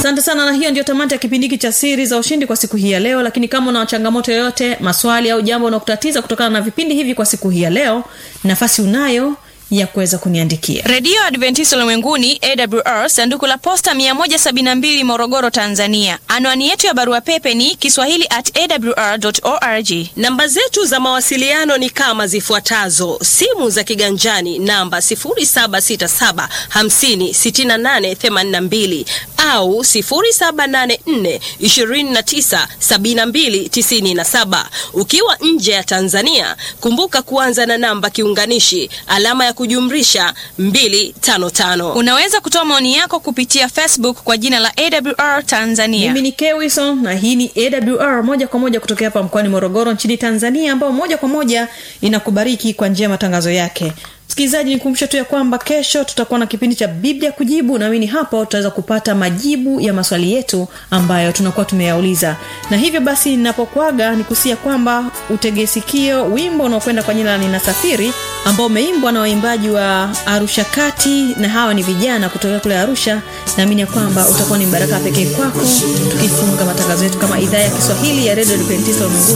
asante sana na hiyo ndio tamati ya kipindi hiki cha siri za ushindi kwa siku hii ya leo lakini kama una changamoto yoyote maswali au jambo unaokutatiza kutokana na vipindi hivi kwa siku hii ya leo nafasi unayo ya kuweza kuniandikia redio adventista ulimwenguni awr sanduku la posta 172 morogoro tanzania anwani yetu ya barua pepe ni kiswahili at awr org namba zetu za mawasiliano ni kama zifuatazo simu za kiganjani namba 767 56882 au 784 297297 ukiwa nje ya tanzania kumbuka kuanza na namba kiunganishi alama ya kujumrisha 255 unaweza kutoa maoni yako kupitia facebook kwa jina la awr tanzania mimi ni kewison na hii ni awr moja kwa moja kutokea hapa mkoani morogoro nchini tanzania ambao moja kwa moja inakubariki kwa njia ya matangazo yake msikilizaji nikumbushe tu ya kwamba kesho tutakuwa na kipindi cha biblia kujibu naamini hapo tutaweza kupata majibu ya maswali yetu ambayo tunakuwa tumeyauliza na hivyo basi ninapokwaga nikusia kwamba utegesikio wimbo unaokwenda kwa jina la ninasafiri ambao umeimbwa na waimbaji wa arusha kati na hawa ni vijana kutokea kule arusha naamini ya kwamba utakuwa ni mbaraka pekee kwako tukifunga matangazo yetu kama idhaa ya kiswahili ya redio adventista ulimwenguni